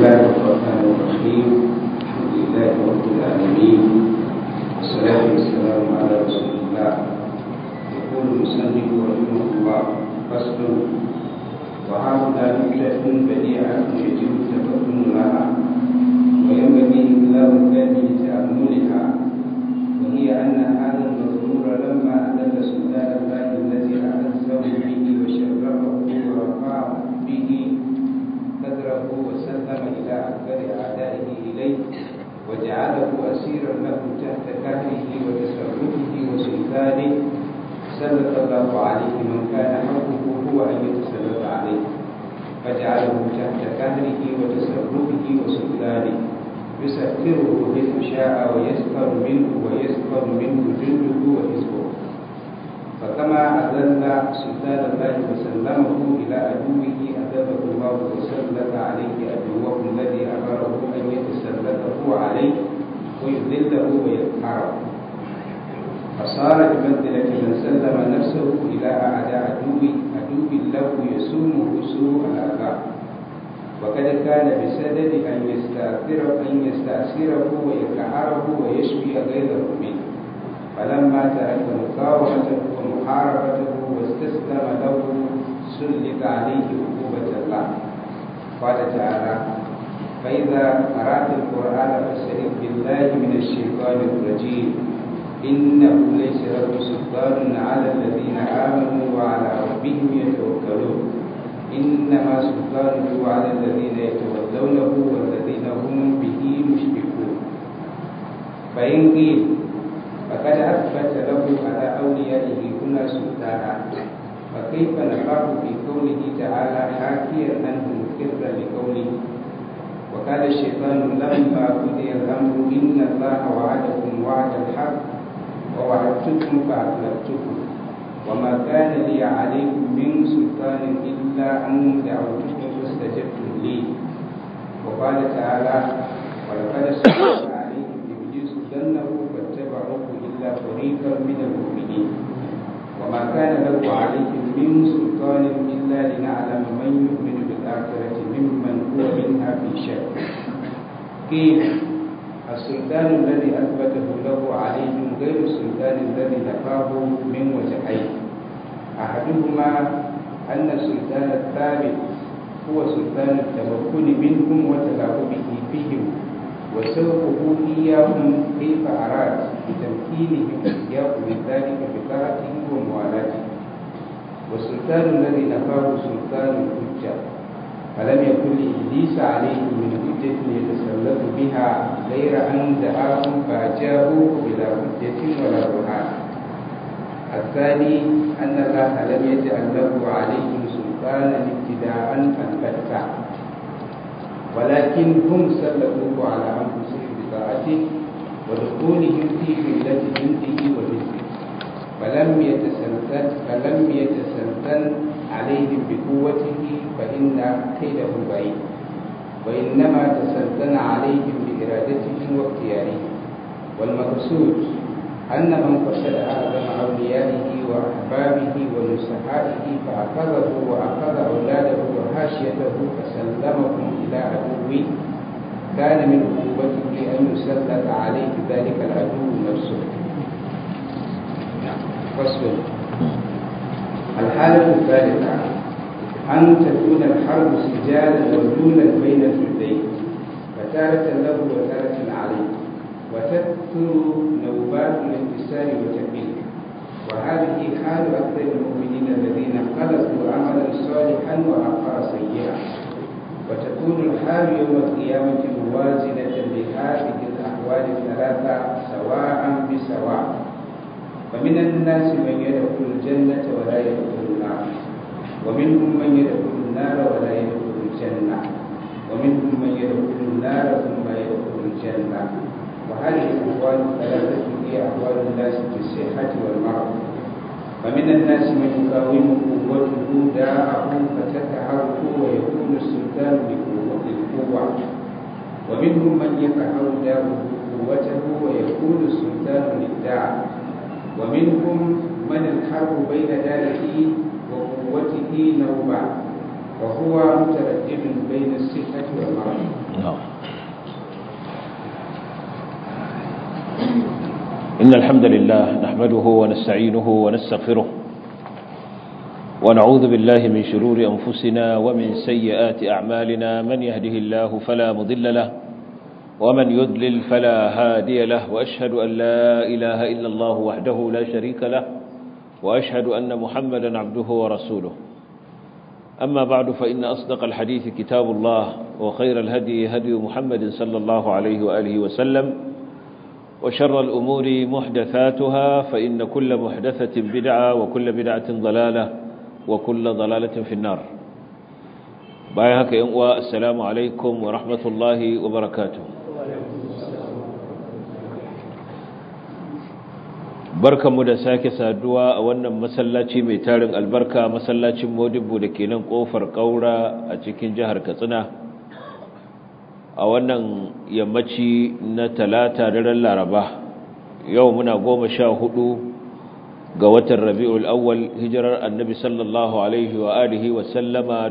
الله الرحمن الرحيم الحمد لله رب العالمين والصلاة والسلام على رسول الله يقول المصنف رحمه الله فصل وهذا نكتة بديعة يجب التفطن لها وينبغي إطلاق الكلب لتأملها وهي أن هذا المذكور لما أدل سلطان الله الذي أعزه به وشرفه ورفعه به قدره وسلم إلى أكبر أعدائه إليه وجعله أسيرا له تحت كهله وتصرفه وسلطانه سلط الله عليه من كان حقه هو أن يتسلط عليه فجعله تحت كهله وتصرفه وسلطانه يسخره حيث شاء ويسخر منه ويسخر منه جنده وحزبه فكما أذل سلطان الله وسلمه إلى عدوه أذله الله وسلط عليه عدوه الذي أمره أن يتسلطه عليه ويذله ويقهره فصار بمنزلة من سلم نفسه إلى أعداء عدو عدو له يسومه سوء العذاب وقد كان بسدد أن يستأثره أن يستأثره ويقهره ويشفي غيره منه فلما ترك مقاومته ومحاربته واستسلم له سلط عليه عقوبة الله قال تعالى فإذا قرأت القرآن فاستعذ بالله من الشيطان الرجيم إنه ليس له سلطان على الذين آمنوا وعلى ربهم يتوكلون إنما سلطانه على الذين يتولونه والذين هم به مشركون فإن قيل فقد أثبت له على أوليائه هنا سلطانا فكيف نخاف في قوله تعالى حاكيا عنه مقرا لقوله وقال الشيطان لما قضي الأمر إن الله وعدكم وعد الحق ووعدتكم فأخلفتكم وما كان لي عليكم من سلطان إلا أن دعوتكم فاستجبتم لي وقال تعالى ولقد سلط عليهم إبليس ظنه فاتبعوه إلا فريقا من المؤمنين وما كان له عليهم من سلطان إلا لنعلم من يؤمن بالآخرة ممن هو منها في شك قيل السلطان الذي أثبته له عليهم غير السلطان الذي نفاه من وجهين أحدهما أن السلطان الثابت هو سلطان التمكن منهم وتلاعبه بهم وسوقه إياهم كيف أراد بتمكينهم إياه من ذلك بطاعته وموالاته والسلطان الذي نفاه سلطان الحجة فلم يكن لإبليس عليه من حجة يتسلط بها غير أن دعاهم فأجابوه بلا حجة ولا برهان الثاني أن الله لم يجعل له عليهم سلطانا ابتداء البتة ولكن هم سلطوه على أنفسهم بطاعته ودخولهم في ملة جنده وحزبه فلم يتسلطن فلم يتسلطن عليهم بقوته فإن كيده بعيد وإنما تسلطن عليهم بإرادته واختياره والمقصود أن من قصد أعظم أوليائه وأحبابه ونصحائه فأخذه وأخذ أولاده وحاشيته فسلمهم إلى عدوه كان من عقوبته أن يسلط عليه ذلك العدو نفسه فصل الحالة الثالثة أن تكون الحرب سجالا وجولا بين الجندين فتارة له وتارة عليه وتكثر نوبات الانتصار والتكبير وهذه حال أكثر المؤمنين الذين خلقوا عملا صالحا وآخر سيئا وتكون الحال يوم القيامة موازنة لهذه الأحوال الثلاثة سواء بسواء فمن الناس من يدخل الجنة ولا يدخل النار ومنهم من يدخل النار ولا يدخل الجنة ومنهم من يدخل النار ثم يدخل الجنة وهذه الأحوال الثلاثة هي أحوال الناس في الصحة والمرض فمن الناس من يقاوم قوته داءه فتكهره ويكون السلطان للقوة ومنهم من يقهر داءه قوته ويكون السلطان للداء ومنهم من الحرب بين داره وقوته نوبة وهو متردد بين الصحة والمرض إن الحمد لله نحمده ونستعينه ونستغفره ونعوذ بالله من شرور أنفسنا ومن سيئات أعمالنا من يهده الله فلا مضل له ومن يضلل فلا هادي له وأشهد أن لا إله إلا الله وحده لا شريك له وأشهد أن محمدا عبده ورسوله أما بعد فإن أصدق الحديث كتاب الله وخير الهدي هدي محمد صلى الله عليه وآله وسلم وشر الأمور محدثاتها فإن كل محدثة بدعة وكل بدعة ضلالة وكل ضلالة في النار بايهك ينقوى السلام عليكم ورحمة الله وبركاته barkanmu da sake saduwa a wannan masallaci mai tarin albarka masallacin modibbo da ke nan kofar kaura a cikin jihar katsina a wannan yammaci na talata daren laraba yau muna goma sha hudu ga watan rabi'ul awwal hijirar annabi sallallahu alaihi wa alihi wa sallama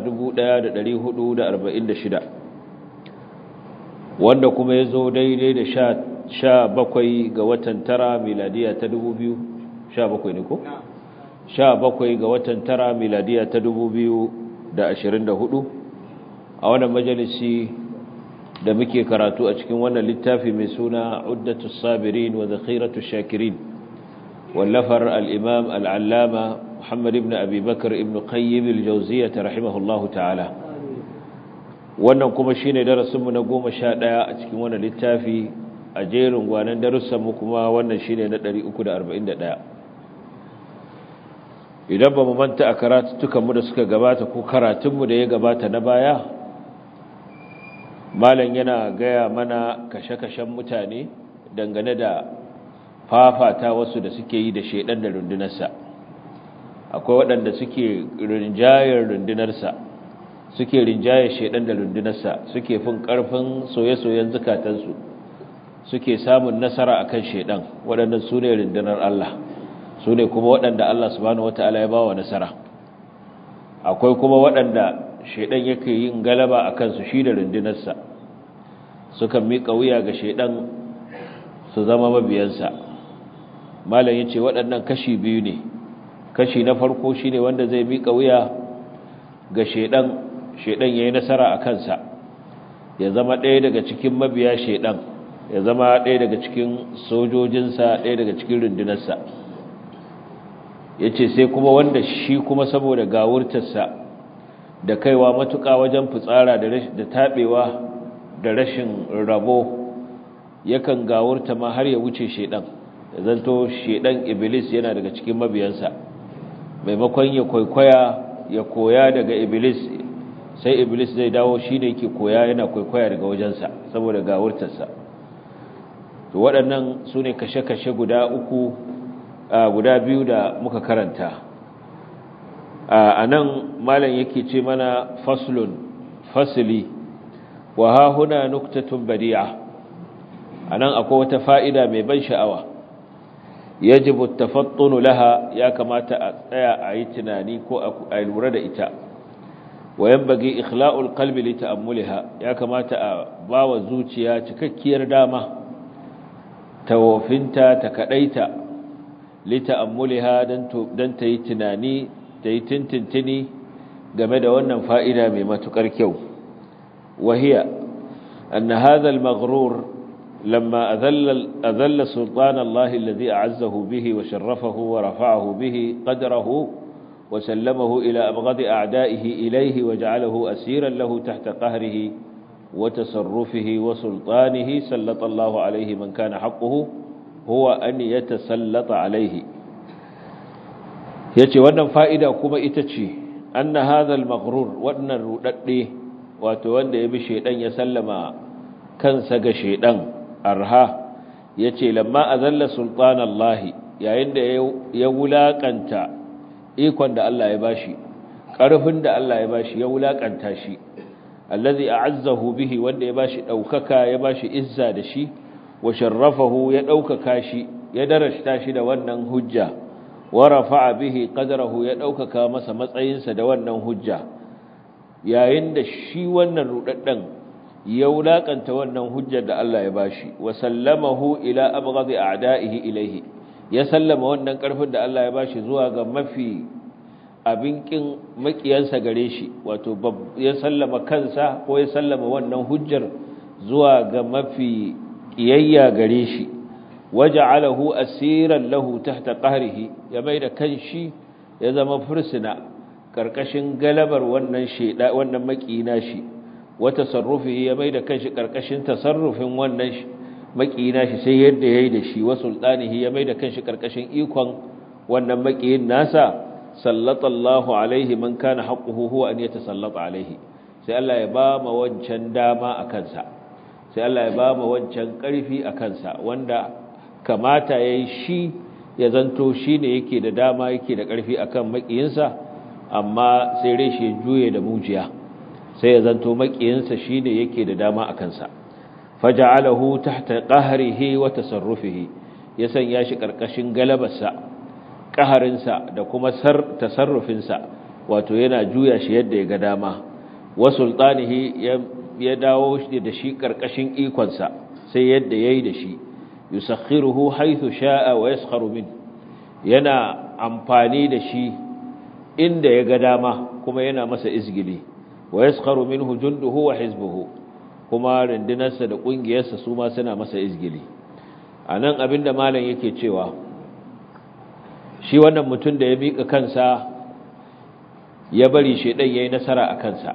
1446 wanda kuma ya zo daidai da sha bakwai ga watan tara miladiya ta dubu biyu sha bakwai ne ko? sha bakwai ga watan tara miladiya ta dubu biyu da ashirin da hudu a wannan majalisi da muke karatu a cikin wannan littafi mai suna uddatu sabirin wa zakhiratu shakirin wallafar al'imam al'allama muhammad ibn abubakar ibn qayyim al-jauziya ta rahimahullahu ta'ala wannan kuma shine darasinmu na goma sha ɗaya a cikin wannan littafi a jerin gwanan darussanmu kuma wannan shine na 341 idan ba mu manta a karatuttukanmu da suka gabata ko karatunmu da ya gabata na baya malam yana gaya mana kashe-kashen mutane dangane da fafata wasu da suke yi da shaidan da rundunarsa akwai waɗanda suke rinjayar rundunarsa suke rinjayar shaidan da rundunarsa suke fin ƙarfin soye-soyen zukatansu suke samun nasara akan shaidan waɗannan su ne rundunar Allah su ne kuma waɗanda Allah subhanahu wata'ala ya bawa nasara akwai kuma waɗanda shaidan yake yin galaba a kansu shi da rundunarsa sukan miƙa wuya ga shaidan su zama mabiyansa malam yace waɗannan kashi biyu ne kashi na farko shine wanda zai miƙa wuya ga shaidan shaidan yayi nasara a kansa ya zama ɗaya daga cikin mabiya shaidan ya zama ɗaya daga cikin sojojinsa ɗaya daga cikin rundunarsa ya ce sai kuma wanda shi kuma saboda gawurtarsa da kaiwa matuƙa wajen fitsara da taɓewa da rashin rabo yakan gawurta ma har ya wuce shaidan ya zanto shaidan iblis yana daga cikin mabiyansa maimakon ya kwaikwaya ya koya daga iblis sai iblis zai dawo shi ne ke koya yana kwaikwaya daga wajensa saboda gawurtarsa to waɗannan su ne kashe-kashe guda uku guda biyu da muka karanta a nan malam yake ce mana faslun fasili wa ha huna nuktatun badi'a a nan akwai wata fa'ida mai ban sha'awa yajibu tafattunu laha ya kamata a tsaya a yi tunani ko a lura da ita wa yambage ikhla'ul qalbi li ta'ammuliha ya kamata a bawa zuciya cikakkiyar dama tawofinta ta kadaita lita'ammuliha dan ta yi tunani ta yi tintintini game da wannan fa'ida mai matukar kyau wahiya anna hadha al-maghrur lamma adalla adalla sultan Allah alladhi a'azzahu bihi wa sharrafahu wa rafa'ahu bihi qadrahu wa sallamahu ila abghadi a'da'ihi ilayhi wa ja'alahu asiran lahu tahta qahrihi وتصرفه وسلطانه سلط الله عليه من كان حقه هو أن يتسلط عليه yace wannan fa'ida kuma ita ce anna hadha al-maghrur wannan rudadde wato wanda ya bi shedan ya sallama kansa ga shedan arha yace lamma azalla sultanallahi yayin da ya wulakanta ikon da Allah ya bashi karfin da Allah ya bashi ya wulakanta shi allazi a'azzahu bihi wanda ya bashi daukaka ya bashi izza da shi wa sharrafahu ya daukaka shi ya darashta shi da wannan hujja wa rafa'a bihi qadrahu ya daukaka masa matsayinsa da wannan hujja yayin da shi wannan rudaddan ya wulakanta wannan hujjar da Allah ya bashi wa sallamahu ila abghadi a'da'ihi ilayhi ya sallama wannan karfin da Allah ya bashi zuwa ga mafi abin kin makiyansa gare shi wato ya sallama kansa ko ya sallama wannan hujjar zuwa ga mafi kiyayya gare shi waja'alahu asiran lahu tahta qahrihi ya maida kanshi ya zama fursuna karkashin galabar wannan sheda wannan makina shi wa tasarrufihi ya maida kanshi karkashin tasarrufin wannan makina shi sai yadda yayi da shi wa sultanihi ya maida kanshi karkashin ikon wannan makiyin nasa sallallahu alaihi man kana haqquhu huwa an yatasallata alaihi sai Allah ya ba ma wancan dama a kansa sai Allah ya ba ma wancan karfi a kansa wanda kamata yayi shi ya zanto shine yake da dama yake da karfi akan makiyinsa amma sai reshe juye da mujiya sai ya zanto makiyinsa shine yake da dama a kansa faja'alahu tahta qahrihi wa tasarrufihi ya sanya shi karkashin galabarsa ƙaharinsa da kuma tasarrufinsa wato yana juya shi yadda ya ga dama wa sultanihi ya dawo da shi ƙarƙashin ikonsa sai yadda ya yi da shi yusakhiruhu haythu sha'a wa yaskharu min yana amfani da shi inda ya ga dama kuma yana masa izgili wa yaskharu minhu junduhu wa hizbuhu kuma rundunarsa da ƙungiyarsa su ma suna masa izgili anan abinda malam yake cewa shi wannan mutum da ya miƙa kansa ya bari shaidan ya yi nasara a kansa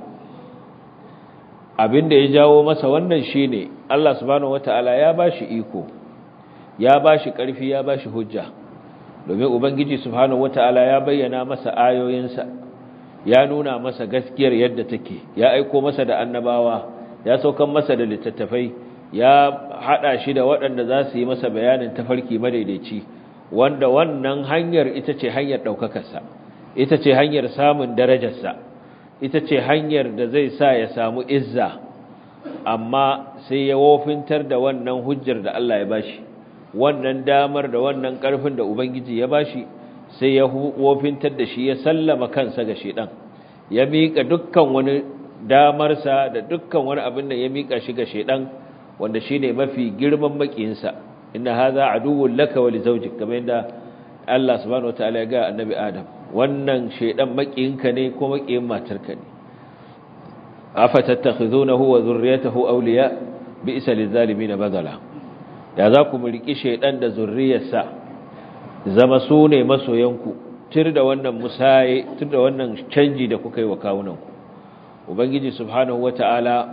abinda ya jawo masa wannan shi ne Allah subhanahu wata'ala ya ba shi iko ya ba shi ƙarfi ya ba shi hujja domin ubangiji subhanahu wata'ala ya bayyana masa ayoyinsa ya nuna masa gaskiyar yadda take ya aiko masa da annabawa ya saukan masa da littattafai ya haɗa shi da waɗanda za su yi masa bayanin tafarki madaidaici wanda wannan hanyar ita ce hanyar ɗaukakarsa ita ce hanyar samun darajarsa ita ce hanyar da zai sa ya samu izza amma sai ya wofintar da wannan hujjar da Allah ya bashi wannan damar da wannan ƙarfin da Ubangiji ya bashi sai ya wofintar da shi ya sallama kansa ga shedan ya miƙa dukkan wani damarsa da dukkan wani abin da ya miƙa shi ga shedan wanda shine mafi girman makiyinsa inna hadha aduwwun laka wa li zawjik kamar yadda Allah subhanahu wataala ya ga annabi Adam wannan shedan makiyinka ne ko makiyin matarka ne afatattakhizunahu wa dhurriyyatahu awliya bi'sa lizalimin badala ya za ku mulki shedan da zurriyarsa zama su ne masoyanku tir da wannan musaye tir da wannan canji da kuka yi wa kawunanku ubangiji subhanahu wataala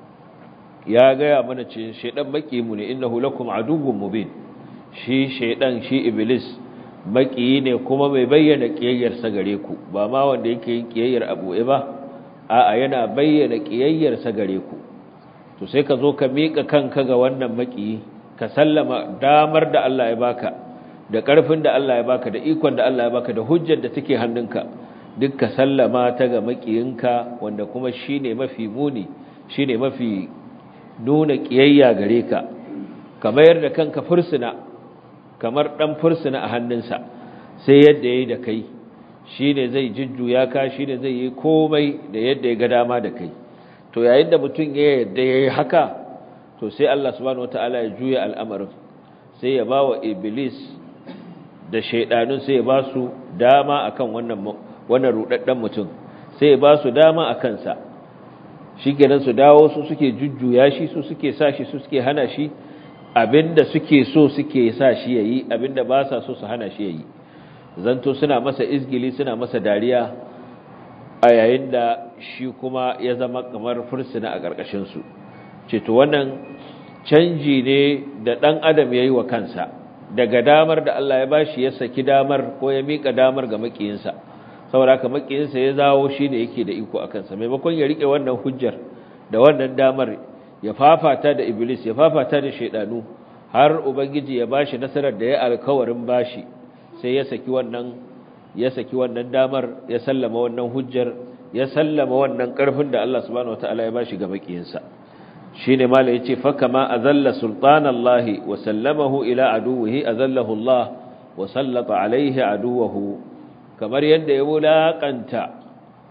ya gaya mana ce shaidan mu ne innahu lakum aduwwun mubin shi shaidan shi iblis makiyi ne kuma mai bayyana kiyayyarsa gare ku ba ma wanda yake yin kiyayyar abu'e ba a'a yana bayyana kiyayyarsa gare ku to sai ka zo ka mika kanka ga wannan makiyi ka sallama damar da Allah ya baka da karfin da Allah ya baka da ikon da Allah ya baka da hujjar da take hannunka duk ka sallama ta ga makiyinka wanda kuma shine mafi muni shine mafi nuna ƙiyayya gare ka ka mayar da kanka fursuna kamar ɗan fursuna a hannunsa sai yadda ya yi da kai shi ne zai jujjuya ka shi ne zai yi komai da yadda ya ga dama da kai to yayin da mutum ya yadda ya yi haka to sai Allah subhanahu wata'ala ya juya al'amarin sai ya ba wa iblis da shaidanun sai ya ba su dama akan wannan wannan rudaddan mutum sai ya ba su dama a kansa shi kenan su dawo su suke jujjuya shi su suke sa shi su suke hana shi abinda suke so suke sa shi yayi abinda ba sa so su hana shi yayi zanto suna masa izgili suna masa dariya a yayin da shi kuma ya zama kamar fursuna a ƙarƙashin su ce to wannan canji ne da ɗan adam yayi wa kansa daga damar da Allah ya bashi ya saki damar ko ya mika damar ga makiyinsa saboda haka makiyinsa ya zawo shi ne yake da iko a kansa maimakon ya rike wannan hujjar da wannan damar ya fafata da iblis ya fafata da shaidanu har ubangiji ya bashi nasarar da ya alkawarin bashi sai ya saki wannan ya saki wannan damar ya sallama wannan hujjar ya sallama wannan karfin da Allah subhanahu wataala ya bashi ga makiyinsa shine mala yace fa kama azalla sultanallahi wa sallamahu ila aduwwihi azallahu Allah wa sallata alaihi aduwwahu kamar yadda ya wulaƙanta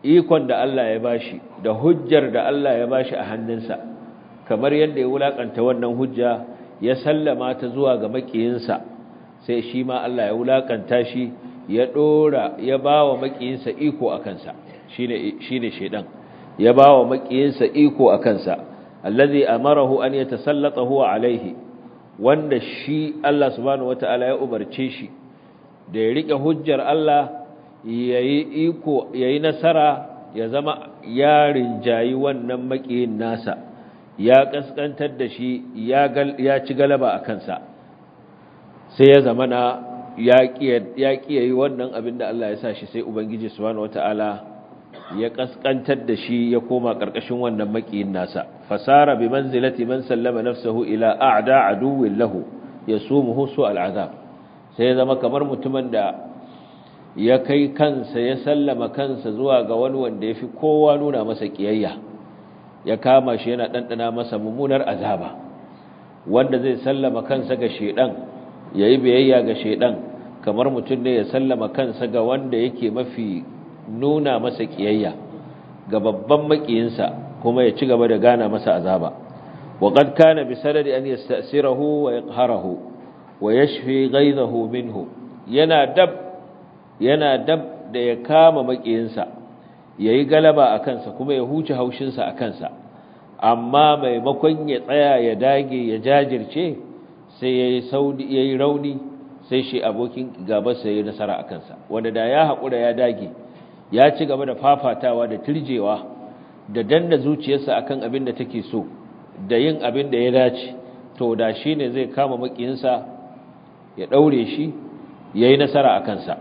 ikon da Allah ya bashi da hujjar da Allah ya bashi a hannunsa kamar yadda ya wulakanta wannan hujja ya sallama ta zuwa ga makiyinsa sai shi ma Allah ya wulakanta shi ya dora ya bawa makiyinsa iko a kansa shine shine shedan ya bawa makiyinsa iko a kansa allazi amarahu an yatasallata huwa alaihi wanda shi Allah subhanahu wataala ya umarce shi da ya rike hujjar Allah yayi iko yayi nasara ya zama ya rinjayi wannan makiyin nasa ya kaskantar da shi ya ya ci galaba a kansa sai ya zama na ya kiyaye wannan abin da Allah ya sa shi sai ubangiji subhanahu wataala ya kaskantar da shi ya koma karkashin wannan makiyin nasa fasara bi manzilati man sallama nafsahu ila a'da aduwwin lahu yasumuhu su al'azab sai ya zama kamar mutumin da ya kai kansa ya sallama kansa zuwa ga wani wanda yafi kowa nuna masa kiyayya ya kama shi yana dandana masa mummunar azaba wanda zai sallama kansa ga shedan yayi biyayya ga shedan kamar mutum ne ya sallama kansa ga wanda yake mafi nuna masa kiyayya ga babban makiyinsa kuma ya ci gaba da gana masa azaba wa qad kana bi sanadi an yasta'sirahu wa yaqharahu wa yashfi ghaydahu minhu yana dab yana dab da ya kama makiyinsa yayi galaba a kansa kuma ya huce haushinsa a kansa amma maimakon ya tsaya ya dage ya jajirce sai yayi saudi yayi rauni sai shi abokin gabansa yayi nasara a kansa wanda da ya haƙura ya dage ya ci gaba da fafatawa da turjewa da danna zuciyarsa akan abin da take so da yin abin da ya dace to da shi ne zai kama makiyinsa ya ɗaure shi ya yi nasara a kansa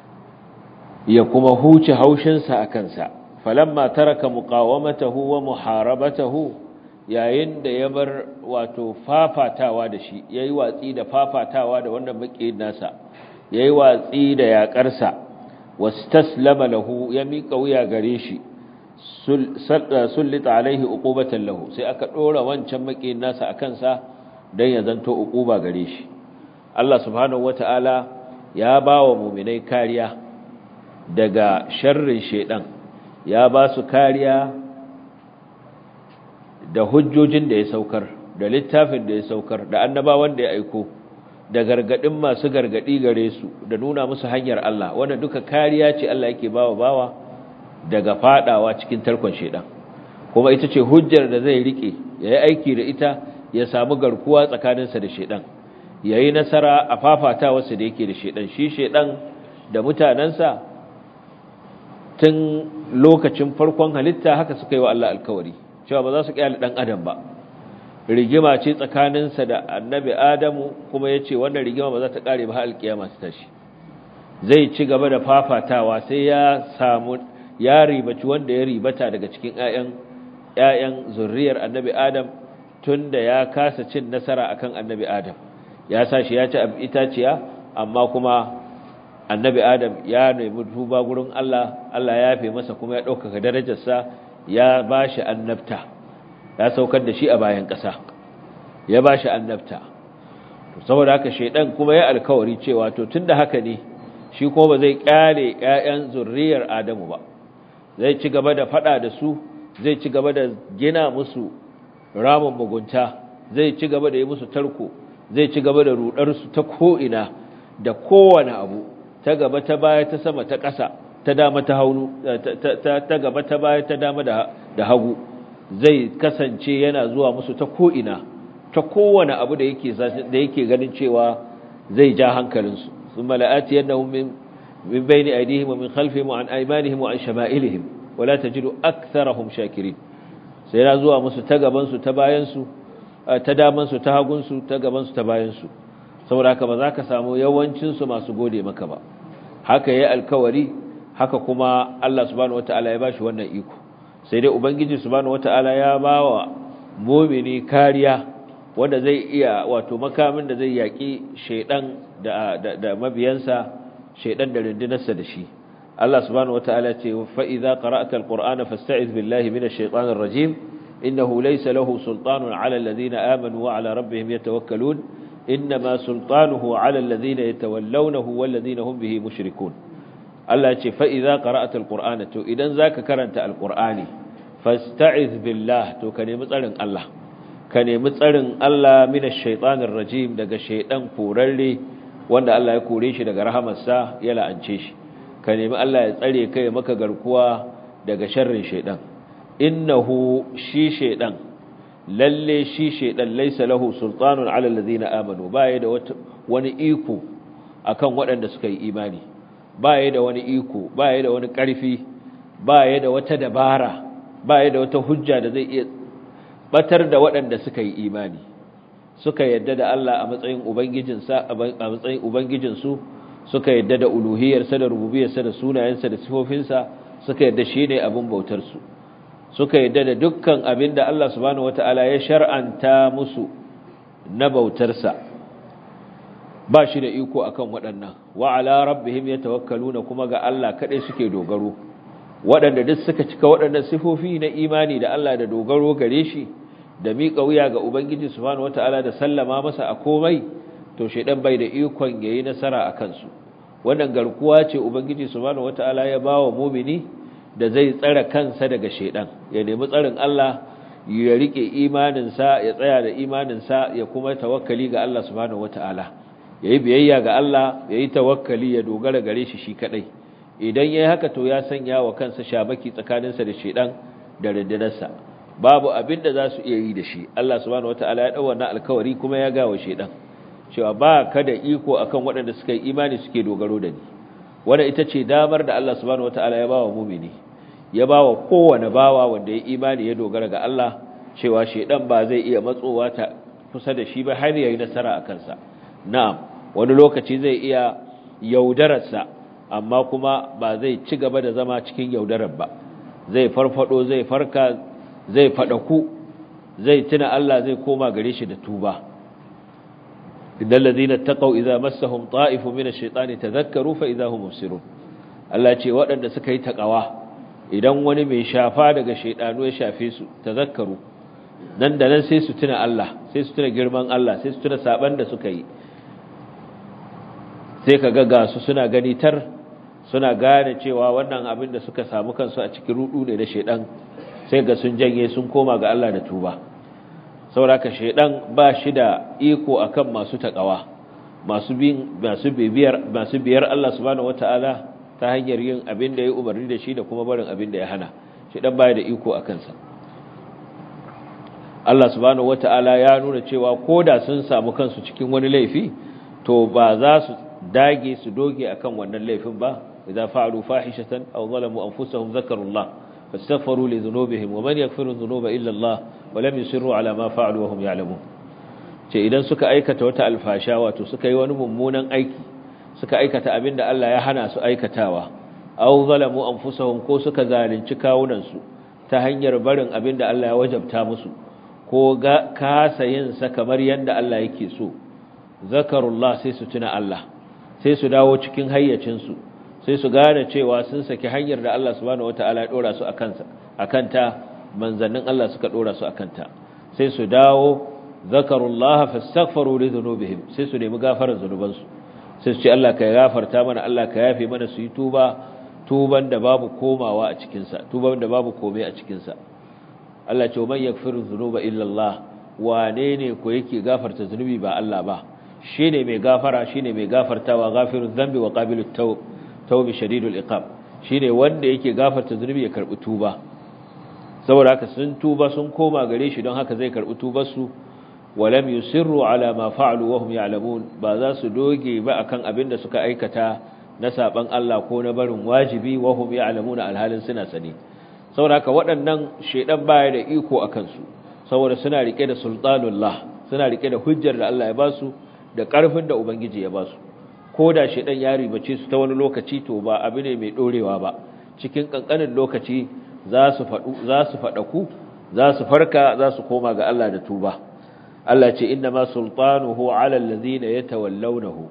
ya kuma huce haushinsa a kansa falamma taraka muqawamatahu wa muharabatahu yayin da ya bar wato fafatawa da shi yayi watsi da fafatawa da wannan makiyin nasa yayi watsi da yakarsa wastaslama lahu ya mika wuya gare shi sullita alaihi uqubatan lahu sai aka dora wancan makiyin nasa akan sa dan ya zanto uquba gare shi Allah subhanahu wataala ya bawa mu'minai kariya daga sharrin shedan ya ba su kariya da hujjojin da ya saukar da littafin da ya saukar da annabawan da ya aiko da gargadin masu gargadi gare su da nuna musu hanyar Allah wanda duka kariya ce Allah yake bawa bawa daga fadawa cikin tarkon shedan kuma ita ce hujjar da zai rike yayi aiki da ita ya samu garkuwa tsakaninsa da shedan yayi nasara a fafatawarsa da yake da shedan shi shedan da mutanansa tun lokacin farkon halitta haka suka yi wa Allah alkawari cewa ba za su kyale dan adam ba rigima ce tsakaninsa da annabi adamu kuma ya ce wannan rigima ba za ta kare ba har alkiyama su tashi zai ci gaba da fafatawa sai ya samu ya ribaci wanda ya ribata daga cikin ƴaƴan ƴaƴan zurriyar annabi adam tunda ya kasa cin nasara akan annabi adam ya sa shi ya ci itaciya amma kuma annabi adam ya nemi tuba gurin Allah Allah ya yafe masa kuma ya ɗaukaka darajarsa ya bashi annabta ya saukar da shi a bayan ƙasa ya bashi annabta saboda haka shaidan kuma ya alkawari cewa to tunda haka ne shi kuma ba zai kyale ƴaƴan zurriyar Adamu ba zai ci gaba da fada da su zai ci gaba da gina musu ramin mugunta zai ci gaba da yi musu tarko zai ci gaba da rudar su ta ko ina da kowane abu ta gaba ta baya ta sama ta ƙasa ta dama ta haunu ta gaba ta baya ta dama da hagu zai kasance yana zuwa musu ta ko'ina ta kowane abu da yake da yake ganin cewa zai ja hankalinsu sun mala'ati yadda min bayni aidihim wa min khalfihim wa an aymanihim wa an shama'ilihim wala tajidu aktharahum shakirin sai yana zuwa musu ta gaban su ta bayan su ta daman su ta hagun su ta gaban su ta bayan su saboda haka ba za ka samu yawancin su masu gode maka ba haka yayi alkawari haka kuma Allah subhanahu wataala ya bashi wannan iko sai dai ubangiji subhanahu wataala ya bawa mu'mini kariya wanda zai iya wato makamin da zai yaki shedan da da, da mabiyansa shedan da rundunarsa da shi Allah subhanahu wataala ce fa idza qara'ta alqur'ana fasta'iz billahi minash shaitanir rajim innahu laysa lahu sultanun 'ala alladhina amanu wa 'ala rabbihim yatawakkalun inma sultanuhu 'ala alladhina yatawallawnahu walladhina hum bihi mushrikun Allah ce fa idza qara'ata alqur'ana to idan zaka karanta alqur'ani fasta'iz billah to ka nemi tsarin Allah ka nemi tsarin Allah minash shaitanir rajim daga shaidan korarre wanda Allah ya kore shi daga rahamarsa ya la'ance shi ka nemi Allah ya tsare kai maka garkuwa daga sharrin shaidan innahu shi shaidan lalle shi shaidan laysa lahu sultanun ala alladhina amanu baya da wani iko akan waɗanda suka yi imani baya da wani iko baya da wani ƙarfi baya da wata dabara baya da wata hujja da zai iya batar da waɗanda suka yi imani suka yadda da Allah a matsayin ubangijinsa a matsayin ubangijinsu suka yadda da uluhiyarsa da rububiyarsa da sunayensa da sifofinsa suka yadda shi ne abin bautarsu suka yadda da dukkan abin da Allah subhanahu wata'ala ya shar'anta musu na bautarsa ba shi da iko akan waɗannan wa ala rabbihim yatawakkaluna kuma ga Allah kadai suke dogaro waɗanda duk suka cika waɗannan sifofi na imani da Allah da dogaro gare shi da miƙa wuya ga ubangiji subhanahu wata'ala da sallama masa a komai to shedan bai da ikon yayi nasara a kansu wannan garkuwa ce ubangiji subhanahu wata'ala ya bawa mu'mini da zai tsara kansa daga shedan ya nemi tsarin Allah ya rike imaninsa ya tsaya da imaninsa ya kuma tawakkali ga Allah subhanahu wata'ala yayi biyayya ga Allah yayi tawakkali ya dogara gare shi shi kadai idan yayi haka to ya sanya wa kansa shabaki tsakaninsa da shedan da rindinarsa babu abin da za su iya yi da shi Allah subhanahu wata'ala ya dau wannan alkawari kuma ya ga wa shedan cewa ba ka da iko akan waɗanda suka yi imani suke dogaro da ni wanda ita ce damar da Allah subhanahu wataala ya bawa mumini ya bawa kowane bawa wanda ya imani ya dogara ga Allah cewa shedan ba zai iya matsowa ta kusa da shi ba har yayi nasara a kansa na'am wani lokaci zai iya yaudararsa amma kuma ba zai ci gaba da zama cikin yaudarar ba zai farfado zai farka zai fadaku zai tuna Allah zai koma gare shi da tuba إن الذين اتقوا إذا مسهم طائف من الشيطان تذكروا فإذا هم مبصرون Allah ce waɗanda suka yi taƙawa idan wani mai shafa daga shaidanu ya shafe su tazakkaru nan da nan sai su tuna Allah sai su tuna girman Allah sai su tuna saban da suka yi sai ka ga su suna gani tar suna gane cewa wannan abin da suka samu kansu a cikin rudu ne da shaidan sai ga sun janye sun koma ga Allah da tuba sauraka shaidan ba shi da iko akan masu takawa masu bin masu bibiyar masu biyar Allah subhanahu wataala ta hanyar yin abin da ya umarni da shi da kuma barin abin da ya hana shaidan baya da iko akan sa Allah subhanahu wataala ya nuna cewa koda sun samu kansu cikin wani laifi to ba za su dage su doge akan wannan laifin ba idza fa'alu fahishatan aw zalamu anfusahum zakarullah fastaghfiru li dhunubihim wa man yaghfiru dhunuba illa Allah walam yusirru ala ma fa'alu wa hum ya'lamun ce idan suka aikata wata alfasha wato suka yi wani mummunan aiki suka aikata abinda Allah ya hana su aikatawa aw zalamu anfusahum ko suka zalunci kawunan su ta hanyar barin abinda Allah ya wajabta musu ko ga kasa yin sa kamar yanda Allah yake so zakarullah sai su tuna Allah sai su dawo cikin hayyacin su sai su gane cewa sun saki hanyar da Allah subhanahu wataala ya dora su akan sa akanta manzannin Allah suka dora su akanta sai su dawo zakarullah fastaghfiru li dhunubihim sai su nemi gafarar zanubansu sai su ce Allah ka gafarta mana Allah ka yafe mana su yi tuba tuban da babu komawa a cikin sa tuban da babu komai a cikin sa Allah ce man yaghfiru dhunuba illa Allah wane ne ko yake gafarta zunubi ba Allah ba shine mai gafara shine mai gafartawa ghafirudh dhanbi wa qabilut tawb tawbi shadidul iqab shine wanda yake gafarta zunubi ya karbi tuba saboda haka sun tuba sun koma gare shi don haka zai karbi tubar su walam yusirru ala ma fa'alu wa hum ya'lamun ba za su doge ba akan abin da suka aikata na saban Allah ko na barin wajibi wa hum ya'lamun alhalin suna sani saboda haka waɗannan shedan baya da iko akan su saboda suna rike da sultanullah suna rike da hujjar da Allah ya ba su da ƙarfin da ubangiji ya ba su ko da shedan ya ribace su ta wani lokaci to ba abu ne mai dorewa ba cikin kankanin lokaci za su faɗu za su faɗaku za su farka za su koma ga Allah da tuba Allah ce inna ma sultanuhu ala allazina yatawallawnahu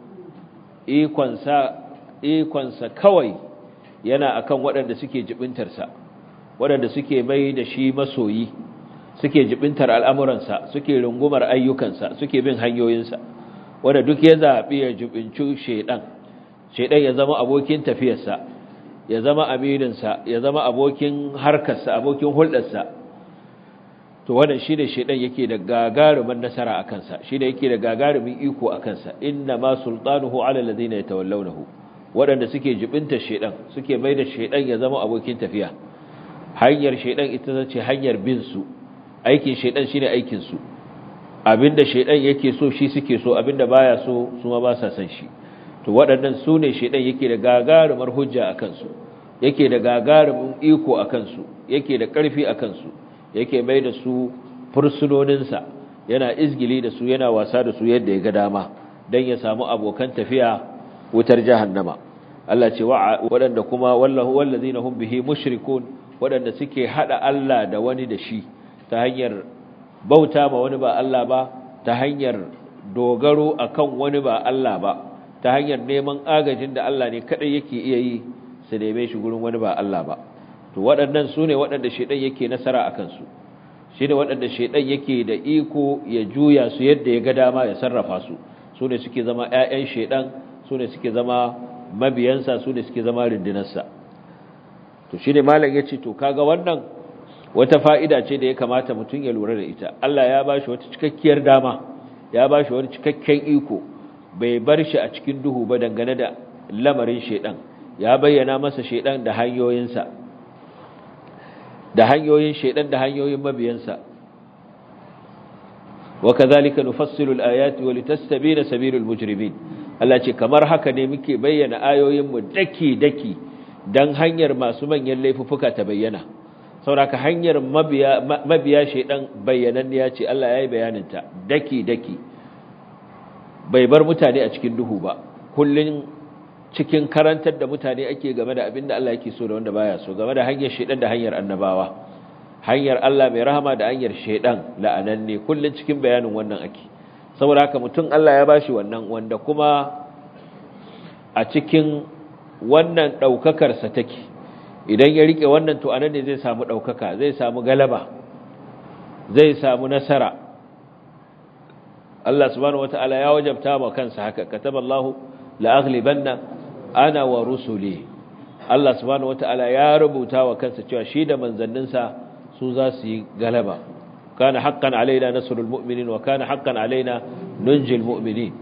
ikon sa ikon sa kawai yana akan waɗanda suke jibintar sa waɗanda suke mai da shi masoyi suke jibintar al'amuransa suke rungumar ayyukansa suke bin hanyoyinsa wanda duk ya zaɓi ya jibinci shaidan shaidan ya zama abokin tafiyarsa ya zama amininsa ya zama abokin harkarsa abokin hulɗarsa to wannan shi ne shaidan yake da gagarumin nasara a kansa shi ne yake da gagarumin iko a kansa inna ma sultanuhu ala alladhina yatawallawnahu waɗanda suke jibinta shaidan suke mai da shaidan ya zama abokin tafiya hanyar shaidan ita ce hanyar bin su aikin shaidan shine aikin su abinda shaidan yake so shi suke so abinda baya so su ma ba sa san shi to waɗannan su ne shaidan yake da gagarumar hujja a kansu yake da gagarumin iko a kansu yake da ƙarfi a kansu yake mai da su fursunoninsa yana izgili da su yana wasa da su yadda ya ga dama don ya samu abokan tafiya wutar jahannama Allah ce waɗanda kuma wallahu wallazina hum bihi mushrikun waɗanda suke hada Allah da wani da shi ta hanyar bauta ma wani ba Allah ba ta hanyar dogaro akan wani ba Allah ba ta hanyar neman agajin da Allah ne kadai yake iya yi su neme shi gurin wani ba Allah ba to waɗannan su ne waɗanda shaidan yake nasara a kansu shi ne waɗanda shaidan yake da iko ya juya su yadda ya ga dama ya sarrafa su su ne suke zama 'ya'yan shaidan su ne suke zama mabiyansa su ne suke zama rundunarsa to shi ne malam ya ce to kaga wannan wata fa'ida ce da ya kamata mutum ya lura da ita Allah ya ba shi wata cikakkiyar dama ya ba shi wani cikakken iko bai bar shi a cikin duhu ba dangane da lamarin shaidan ya bayyana masa shaidan da hanyoyinsa da hanyoyin shaidan da hanyoyin mabiyansa wa kadhalika nufassilu al-ayati wa litastabina sabilul mujrimin Allah ce kamar haka ne muke bayyana ayoyin mu daki daki dan hanyar masu manyan laifuffuka ta bayyana sauraka hanyar mabiya mabiya shaidan bayyananniya ce Allah yayi bayanin ta daki daki bai bar mutane a cikin duhu ba kullun cikin karantar da mutane ake game da abin da Allah yake so da wanda baya so game da hanyar shedan da hanyar annabawa hanyar Allah mai rahama da hanyar shedan la'ananne kullun cikin bayanin wannan ake saboda haka mutum Allah ya bashi wannan wanda kuma a cikin wannan daukakar sa take idan ya rike wannan to anan ne zai samu daukaka zai samu galaba zai samu nasara Allah subhanahu wataala ya wajabta wa kansa haka kataballahu la'aghlibanna ana wa rusuli Allah subhanahu wataala ya rubuta wa kansa cewa shi da manzanninsa su za su yi galaba kana haqqan alaina nasrul mu'minin wa kana haqqan alaina nunjil mu'minin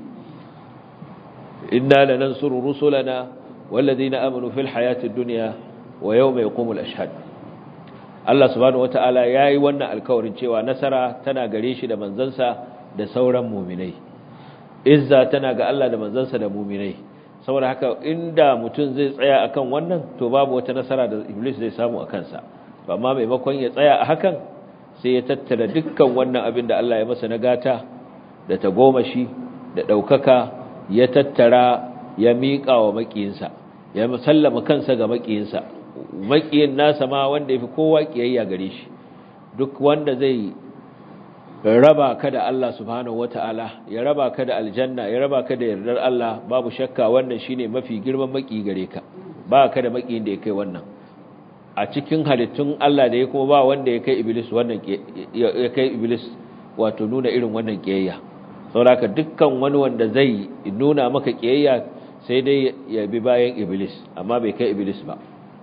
inna lanansuru rusulana walladhina amanu fil hayatid dunya wa yawma yaqumul ashhad Allah subhanahu wataala yayi wannan alkawarin cewa nasara tana gare shi da manzansa da sauran mu'minai izza tana ga Allah da manzansa da mu'minai saboda haka inda mutum zai tsaya akan wannan to babu wata nasara da iblis zai samu a kansa amma maimakon ya tsaya a hakan sai ya tattara dukkan wannan abin da Allah ya masa na gata da tagomashi da ɗaukaka ya tattara ya miƙa wa maƙiyinsa ya musallama kansa ga maƙiyinsa maƙiyin nasa ma wanda ya fi kowa ƙiyayya gare shi duk wanda zai raba ka da Allah subhanahu wata'ala ya raba ka da aljanna ya raba ka da yardar Allah babu shakka wannan shine mafi girman maki gare ka ba ka da makiyin da ya kai wannan a cikin halittun Allah da ya kuma ba wanda ya kai iblis wannan ya kai iblis wato nuna irin wannan kiyayya saboda dukkan wani wanda zai nuna maka kiyayya sai dai ya bi bayan iblis amma bai kai iblis ba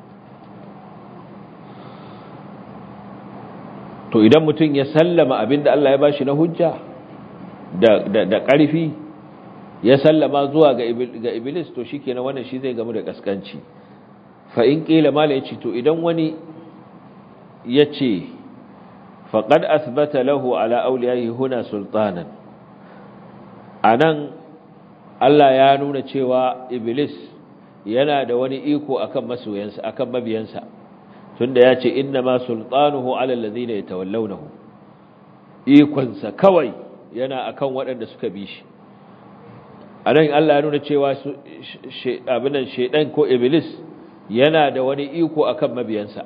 to idan mutum ya sallama abinda Allah ya bashi na hujja da da da ƙarfi ya sallama zuwa ga ga iblis to shikenan wannan shi zai gamu da kaskanci fa in qila mala yace to idan wani yace faqad athbata lahu ala awliyaihi huna sultanan anan Allah ya nuna cewa iblis yana da wani iko akan masoyansa akan mabiyansa tunda ya ce inna ma sultanuhu ala allazina yatawallawnahu ikonsa kawai yana akan waɗanda suka bi shi anan Allah ya nuna cewa abinan shedan ko iblis yana da wani iko akan mabiyansa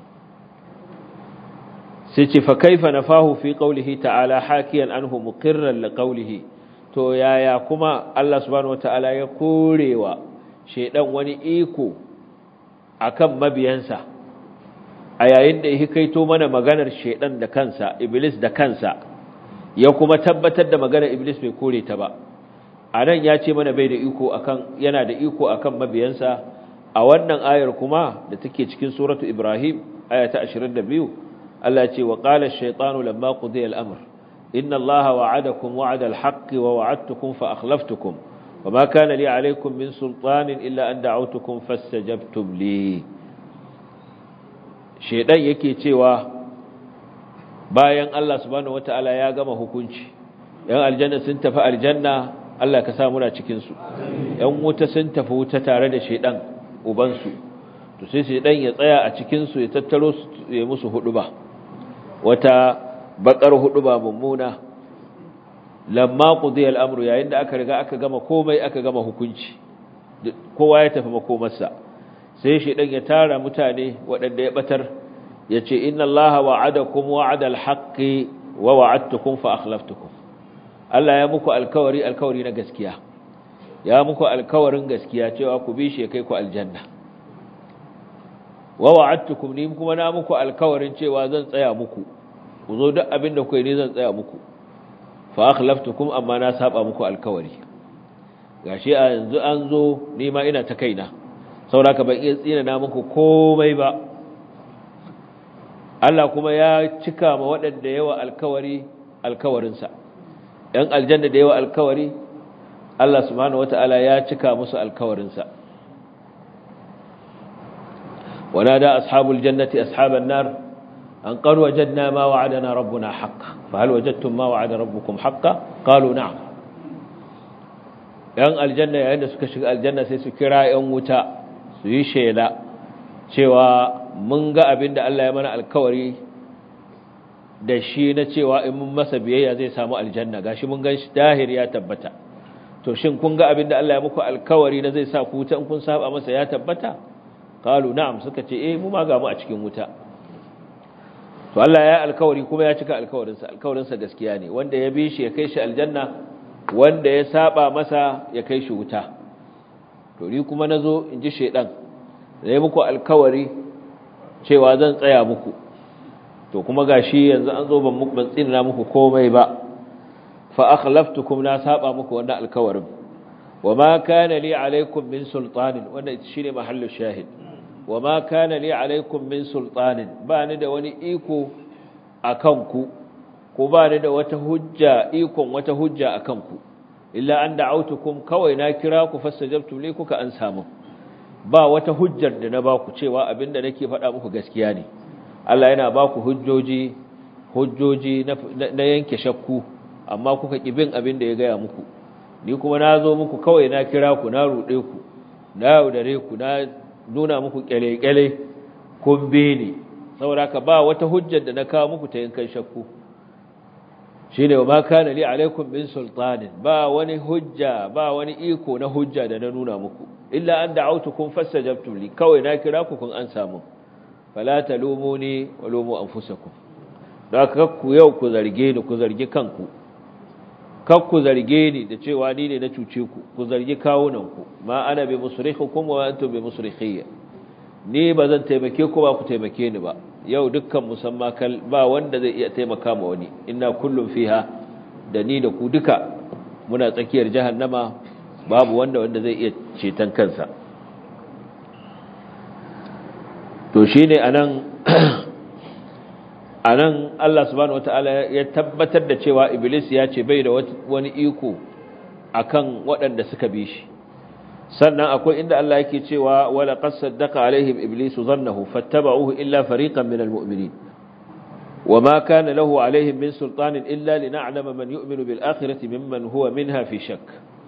sai ce fa kaifa nafahu fi qawlihi ta'ala hakiyan anhu muqirran li qawlihi to yaya kuma Allah subhanahu wataala ya korewa shedan wani iko akan mabiyansa a yayin da ya kaito mana maganar shedan da kansa iblis da kansa ya kuma tabbatar da maganar iblis bai kore ta ba anan ya ce mana bai da iko akan yana da iko akan mabiyansa a wannan ayar kuma da take cikin suratu ibrahim aya ta 22 Allah ce wa qala ash-shaytanu lamma qudiya al-amr inna allaha wa'adakum wa'ada al-haqqi wa wa'adtukum fa akhlaftukum wama kana li alaykum min sultanin illa an da'awtukum fastajabtum li shaydan yake cewa bayan Allah subhanahu wataala ya gama hukunci yan aljanna sun tafi aljanna Allah ka sa muna cikin su yan wuta sun tafi wuta tare da shaydan uban su to sai shaydan ya tsaya a cikin su ya tattaro su ya musu huduba wata bakar huduba mummuna lamma qudiya al-amru yayin da aka riga aka gama komai aka gama hukunci kowa ya tafi makomarsa sai shaydan ya tara mutane waɗanda ya batar yace inna allaha wa'adakum wa'ada al-haqqi wa wa'adtukum fa akhlaftukum Allah ya muku alkawari alkawari na gaskiya ya muku alkawarin gaskiya cewa ku bi shi kai ku aljanna wa wa'adtukum ni kuma na muku alkawarin cewa zan tsaya muku ku zo duk abin da kuke ni zan tsaya muku fa akhlaftukum amma na saba muku alkawari gashi a yanzu an zo ni ma ina ta kaina saboda ban iya tsina na muku komai ba Allah kuma ya cika ma waɗanda yawa alkawari alkawarinsa ‘yan aljanna da yawa alkawari Allah subhanahu wata'ala ya cika musu alkawarinsa ونادى أصحاب الجنة أصحاب النار أن قد وجدنا ما وعدنا ربنا حقا فهل وجدتم ما وعد ربكم حقا قالوا نعم ‘yan aljanna yayin da suka shiga aljanna sai su kira ‘yan wuta su yi shela cewa mun ga abin da Allah ya mana alkawari da shi na cewa in mun masa biyayya zai samu aljanna gashi mun gan shi dahir ya tabbata to shin kun ga abin da Allah ya muku alkawari na zai sa ku wuta in kun saba masa ya tabbata qalu na'am suka ce eh mu ma ga mu a cikin wuta to Allah ya alkawari kuma ya cika alkawarinsa alkawarinsa gaskiya ne wanda ya bi shi ya kai shi aljanna wanda ya saba masa ya kai shi wuta to ni kuma nazo in ji shedan da muku alkawari cewa zan tsaya muku to kuma gashi yanzu an zo ban muku ban tsina muku komai ba fa akhlaftukum na saba muku wannan alkawarin wama kana li alaikum min sultanin wannan shine mahallu shahid wama kana li alaikum min sultanin ba ni da wani iko akan ku ko ba ni da wata hujja ikon wata hujja akan ku illa an da'autukum kawai na kira ku fastajabtum li kuka an samu ba wata hujjar da na ba ku cewa abinda nake faɗa muku gaskiya ne Allah yana ba ku hujjoji hujjoji na yanke shakku amma kuka kibin abin da ya gaya muku ni kuma na zo muku kawai na kira ku na ruɗe ku na yaudare ku na nuna muku kyale-kyale kun be ni saboda ka ba wata hujjar da na kawo muku ta yankan shakku shi ne wa ma kana li alaikum min sultanin ba wani hujja ba wani iko na hujja da na nuna muku illa an da'autukum fastajabtum li kawai na kira ku kun an samu fala talumuni wa lumu anfusakum da ku yau ku zarge ni ku zargi kanku kar ku zarge ni da cewa ni ne na cuce ku ku zargi kawunan ku ma ana bi musrikhukum wa antum bi musrikhiyya ni ba zan taimake ku ba ku taimake ni ba yau dukkan musamma kal ba wanda zai iya taimaka ma wani inna kullum fiha da ni da ku duka muna tsakiyar jahannama babu wanda wanda zai iya ceton kansa to shine anan anan Allah subhanahu wataala ya tabbatar da cewa iblis ya ce bai da wani iko akan waɗanda suka bi shi sannan akwai inda Allah yake cewa wala qad saddaqa alaihim iblisu dhannahu fattaba'uhu illa fariqan minal mu'minin wama kana lahu alaihim min sultanin illa lina'lama man yu'minu bil akhirati mimman huwa minha fi shakk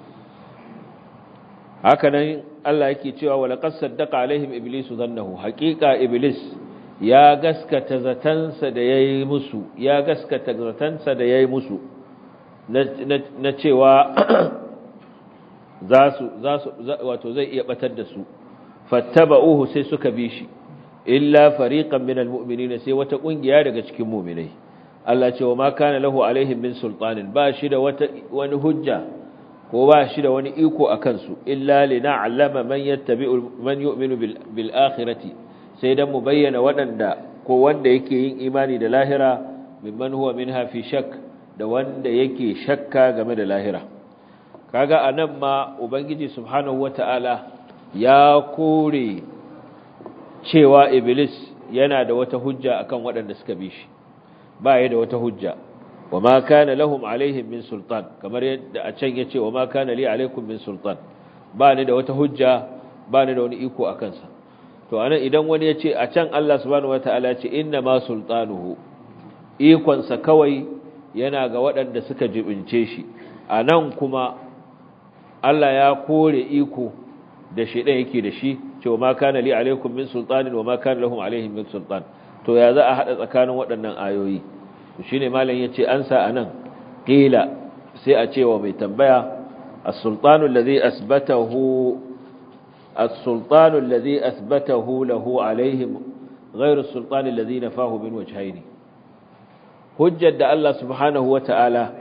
hakanan Allah yake cewa wala qad saddaqa alaihim iblisu dhannahu haqiqa iblis ya gaskata zatansa da yayi musu ya gaskata zatansa da yayi musu na cewa za su za su wato zai iya batar da su fattaba'uhu sai suka bi shi illa fariqan minal mu'minin sai wata kungiya daga cikin mu'minai Allah ce wa ma kana lahu alaihim min sultanin ba shi da wata wani hujja ko ba shi da wani iko akan su illa lina'lama man yattabi'u man yu'minu bil akhirati sai dan mu bayyana wadanda ko wanda yake yin imani da lahira mimman huwa minha fi shak da wanda yake shakka game da lahira kaga anan ma ubangiji subhanahu wataala ya kore cewa iblis yana da wata hujja akan waɗanda suka bi shi ba ya da wata hujja wa ma kana lahum alaihim min sultan kamar yadda a can yace wa ma kana li alaikum min sultan ba ni da wata hujja ba ni da wani iko akan sa to anan idan wani yace a can Allah subhanahu wataala ya ce inna ma sultanuhu ikon sa kawai yana ga waɗanda suka jibince shi anan kuma Allah ya kore iko da shedan yake da shi cewa ma kana li alaikum min sultanin wa ma kana lahum alaihim min sultan to ya za a hada tsakanin waɗannan ayoyi shine malam yace ansa anan qila sai a cewa mai tambaya as-sultanu alladhi asbatahu as-sultanu alladhi asbatahu lahu alaihim ghayr as-sultani alladhi nafahu min wajhayn hujjar da Allah subhanahu wata'ala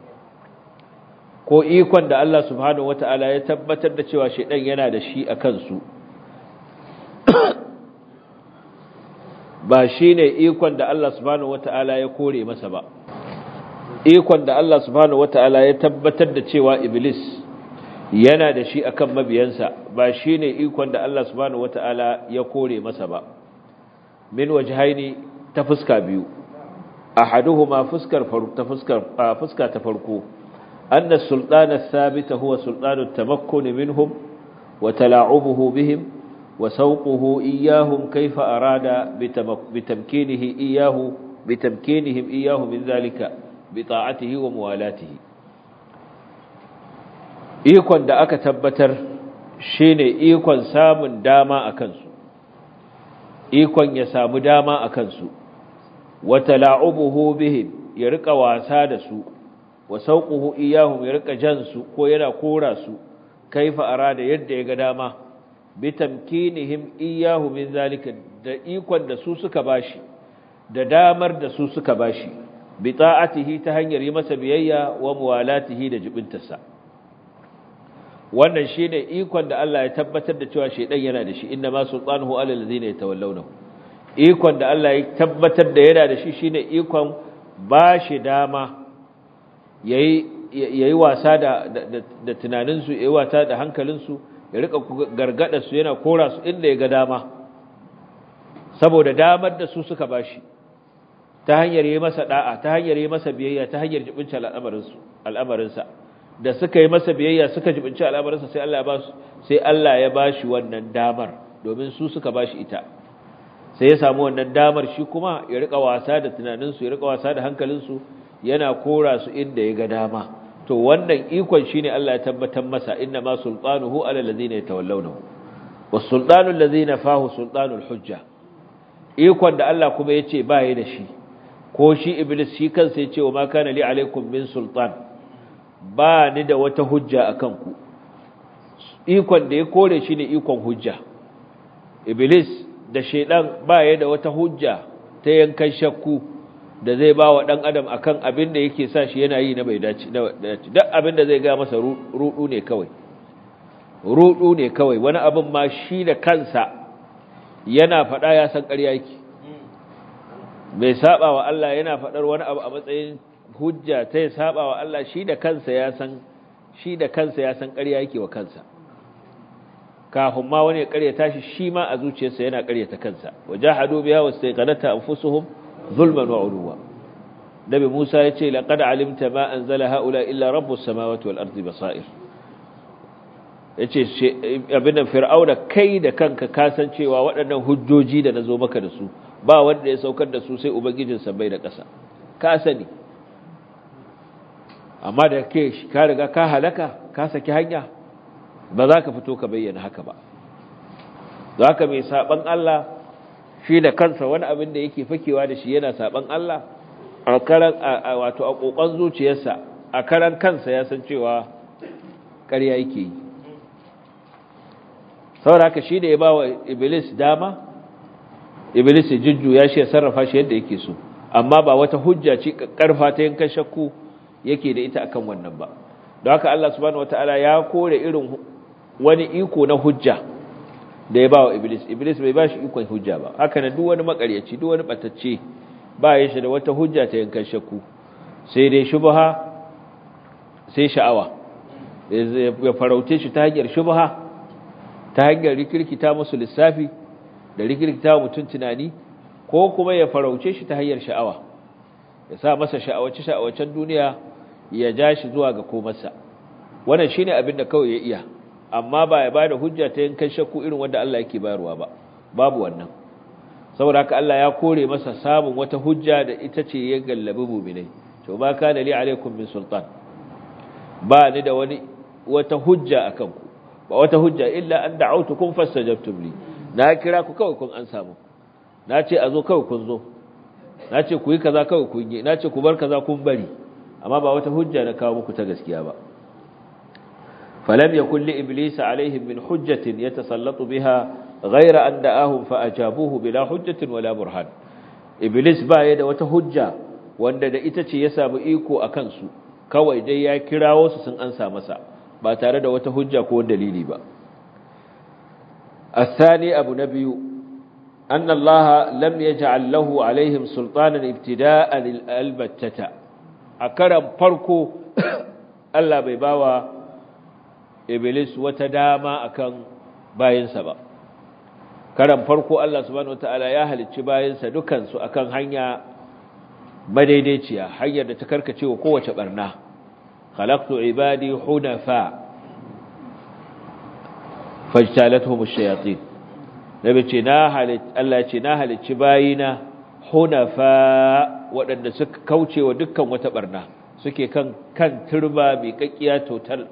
ko ikon da Allah subhanahu wata'ala ya tabbatar da cewa shedan yana da shi a kansu ba shi ne ikon da Allah subhanahu wata'ala ya kore masa ba ikon da Allah subhanahu wata'ala ya tabbatar da cewa iblis yana da shi akan mabiyansa ba shi ne ikon da Allah subhanahu wata'ala ya kore masa ba min wajhaini ta fuska biyu ahaduhuma fuskar ta fuskar fuska ta farko anna sultana thabita huwa sultanu tamakkun minhum wa tala'ubuhu bihim وسوقه إياهم كيف أراد بتمكينه إياه بتمكينهم إياه من ذلك بطاعته وموالاته ikon da aka tabbatar shine ikon samun dama a kansu ikon ya samu dama a kansu wata la'ubuhu bihim ya rika wasa da su wa sauquhu iyahum ya rika jan su ko yana kora su kaifa arada yadda ya ga dama bitamkinihim iyahu min zalika da ikon da su suka bashi da damar da su suka bashi bi ta'atihi ta hanyar yi masa biyayya wa muwalatihi da jibintarsa wannan shine ikon da Allah ya tabbatar da cewa shedan yana da shi inna ma sultanuhu alal ladina yatawallawnahu ikon da Allah ya tabbatar da yana da shi shine ikon bashi dama yayi yayi wasa da da tunaninsu yayi wasa da hankalinsu ya rika gargada su yana kora su inda ya ga dama saboda damar da su suka bashi ta hanyar yi masa da'a ta hanyar yi masa biyayya ta hanyar jibinci al'amarinsu al'amarinsa da suka yi masa biyayya suka jibinci al'amarinsa sai Allah ya ba su sai Allah ya bashi wannan damar domin su suka bashi ita sai ya samu wannan damar shi kuma ya rika wasa da tunaninsu ya rika wasa da hankalinsu yana kora su inda ya ga dama to wannan ikon shine Allah ya tabbatar masa inna ma sultanuhu ala allazina yatawallawnahu was sultanu allazina fahu sultanul hujja ikon da Allah kuma yace ba yi da shi ko shi iblis shi kansa yace wa ma kana li alaikum min sultan ba ni da wata hujja akan ku ikon da ya kore shi ne ikon hujja iblis da shedan ba ya da wata hujja ta yankan shakku da zai ba wa ɗan adam akan abin da yake sa shi yana yi na bai dace duk abin da zai ga masa rudu ne kawai rudu ne kawai wani abin ma shi da kansa yana faɗa ya san ƙarya yake bai saba wa Allah yana faɗar wani abu a matsayin hujja ta ya saba wa Allah shi da kansa ya san shi da kansa ya san ƙarya yake wa kansa kafin ma wani ya ƙaryata shi shi ma a zuciyarsa yana ƙaryata kansa wajahadu biha wastaqanata anfusuhum zulman wa uluwa nabi Musa ya ce laqad alimta ma anzala haula illa rabbus samawati wal ardi basair yace abin da fir'auna kai da kanka kasancewa waɗannan hujjoji da nazo maka da su ba wanda ya saukar da su sai ubangijin bai da ƙasa ka sani amma da ke ka riga ka halaka ka saki hanya ba za ka fito ka bayyana haka ba za ka mai saban Allah shi da kansa wani abin da yake fakewa da shi yana saban Allah a karan wato a kokon zuciyarsa a karan kansa ya san cewa ƙarya yake yi saboda haka shi da ya ba wa iblis dama iblis ya jujjuya shi ya sarrafa shi yadda yake so amma ba wata hujja ce karfa ta yankan shakku yake da ita akan wannan ba don haka Allah subhanahu wataala ya kore irin wani iko na hujja da ya ba wa iblis iblis bai ba shi ikon hujja ba haka na duk wani makaryaci duk wani batacce ba ya shi da wata hujja ta yankan shakku sai dai shubha sai sha'awa ya farauce shi ta hanyar shubha ta hanyar rikirkita musu lissafi da rikirkita mutum tunani ko kuma ya farauce shi ta hanyar sha'awa ya sa masa sha'awace sha'awacen duniya ya ja shi zuwa ga komarsa wannan shine abin da kawai ya iya amma ba ya bada hujja ta yankan shakku irin wanda Allah yake bayarwa ba babu wannan saboda haka Allah ya kore masa samun wata hujja da ita ce ya gallabi mu'minai to ba kana li alaikum min sultan ba ni da wani wata hujja akan ku ba wata hujja illa an da'awtukum fastajabtum li na kira ku kawai kun an samu na ce a zo kawai kun zo na ce ku yi kaza kawai kun yi na ce ku bar kaza kun bari amma ba wata hujja na kawo muku ta gaskiya ba falam yakul li iblis alaihim min hujjatin yatasallatu biha ghayra an da'ahum fa ajabuhu bila hujjatin wala burhan iblis ba ya da wata hujja wanda da ita ce ya samu iko akan su kawai dai ya kirawo su sun ansa masa ba tare da wata hujja ko dalili ba الثاني أبو نبي أن الله لم يجعل له عليهم سلطانا ابتداء البتة أكرم فرقو ألا بيباوى إبليس وتداما أكن باين سبا كرم فرقو الله سبحانه وتعالى ياهل التباين سدكن سأكن هنيا madaidaiciya hanyar da ta karkace wa kowace barna khalaqtu ibadi hunafa fajtalatuhum ash-shayatin nabi ce na halit Allah ce na halicci bayina hunafa waɗanda suka kauce wa dukkan wata barna suke kan kan turba mai kakkiya total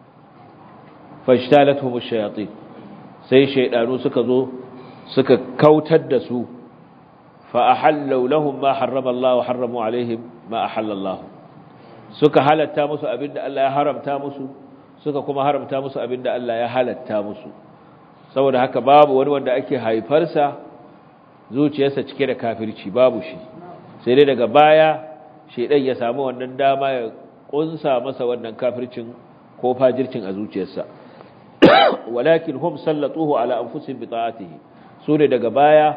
fajtalatuhum ash-shayatin sai shaydanu suka zo suka kautar da su fa ahallu lahum ma harrama Allah wa harramu alaihim ma ahalla Allah suka halatta musu abinda Allah ya haramta musu suka kuma haramta musu abinda Allah ya halatta musu saboda haka babu wani wanda ake haifarsa zuciyarsa cike da kafirci babu shi sai dai daga baya shedan ya samu wannan dama ya kunsa masa wannan kafircin ko fajircin a zuciyarsa walakin hum sallatuhu ala anfusihim bi ta'atihi su ne daga baya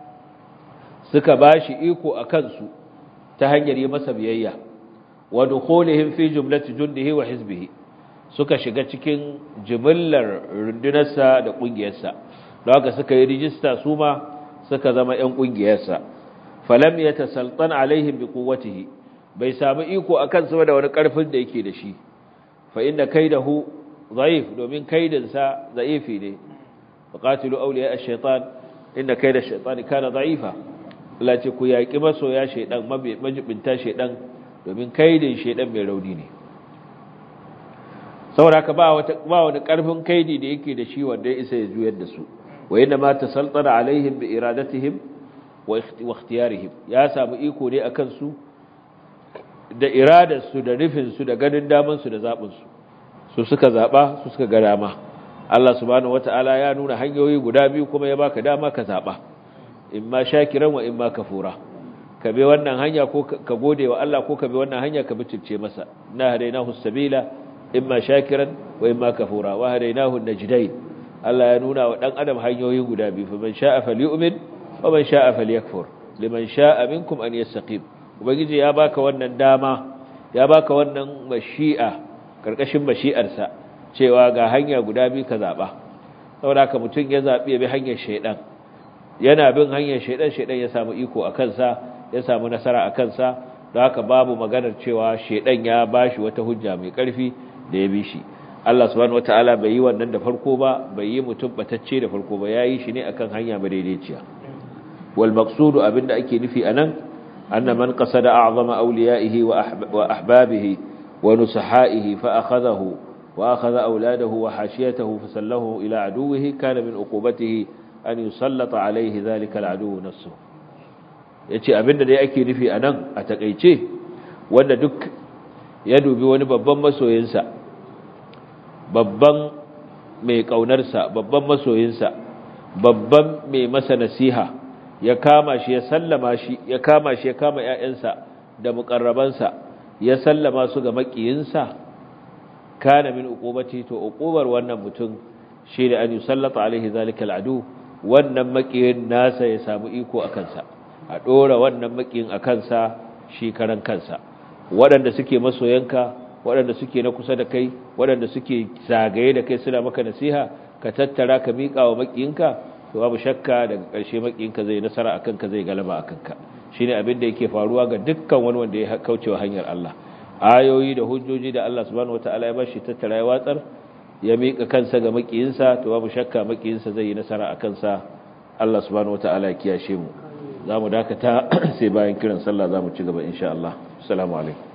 suka bashi iko akan su ta hanyar yi masa biyayya wa dukhulihim fi jumlati jundihi wa hizbihi suka shiga cikin jimillar rundunarsa da ƙungiyarsa don haka suka yi rijista su ma suka zama 'yan ƙungiyarsa falam ya tasaltan alaihim bi quwwatihi bai samu iko akan su da wani ƙarfin da yake da shi fa inna kaidahu dhaif domin kaidinsa dhaifi ne faqatilu awliya ash-shaytan inna kaida ash-shaytani kana dha'ifa Allah ce ku yaki masoya shaydan majibinta shaydan domin kaidin shaydan mai rauni ne saboda haka ba wata ba wani karfin kaidi da yake da shi wanda ya isa ya juyar da su wa inna ma tasaltana alaihim bi iradatihim wa ikhtiyarihim ya samu iko ne akan su da iradar su da nufin su da ganin daman su da zabin su su suka zaba su suka ga dama Allah subhanahu wataala ya nuna hanyoyi guda biyu kuma ya baka dama ka zaba imma shakiran wa imma kafura ka bi wannan hanya ko ka gode wa Allah ko ka bi wannan hanya ka bitirce masa na hadainahu sabila imma shakiran wa imma kafura wa hadainahu najdain Allah ya nuna wa dan adam hanyoyi guda biyu fa man sha'a falyu'min wa man sha'a falyakfur liman sha'a minkum an yastaqim ubangiji ya baka wannan dama ya baka wannan mashi'a karkashin mashi'arsa cewa ga hanya guda biyu ka zaba saboda haka mutun ya zabi ya bi hanyar shaydan yana bin hanyar shaydan shaydan ya samu iko a kansa ya samu nasara a kansa don haka babu maganar cewa shaydan ya bashi wata hujja mai karfi da ya bi shi Allah subhanahu wataala bai yi wannan da farko ba bai yi mutum batacce da farko ba yayi shi ne akan hanya madaidaiciya wal maqsudu abinda ake nufi anan anna man qasada a'zama awliyaihi wa ahbabihi wa nusahaihi fa akhadahu wa akhadha awladahu wa hashiyatahu fasallahu ila aduwwihi kana min uqubatihi an yusallata alayhi dhalika al'adu nafsuhu yace abinda dai ake nufi anan a takeice wanda duk ya dubi wani babban masoyinsa babban mai ƙaunarsa babban masoyinsa babban mai masa nasiha ya kama shi ya sallama shi ya kama shi ya kama ƴaƴansa da muƙarrabansa ya sallama su ga makiyinsa kana min uqubati to uqubar wannan mutum shine an yusallata alaihi zalikal adu wannan makiyin nasa ya samu iko akan sa a dora wannan makiyin akan sa shi karan kansa waɗanda suke masoyanka waɗanda suke na kusa da kai waɗanda suke zagaye da kai suna maka nasiha ka tattara ka miƙa wa makiyinka to babu shakka daga ƙarshe makiyinka zai nasara akan ka zai galaba akan ka shine abin da yake faruwa ga dukkan wani wanda ya kaucewa hanyar Allah ayoyi da hujjoji da Allah subhanahu wataala ya bashi tattara ya watsar ya miƙa kansa ga makiyinsa to babu shakka makiyinsa zai yi nasara akan sa Allah subhanahu wataala ya kiyashe mu zamu dakata sai bayan kiran sallah zamu ci gaba insha Allah assalamu alaikum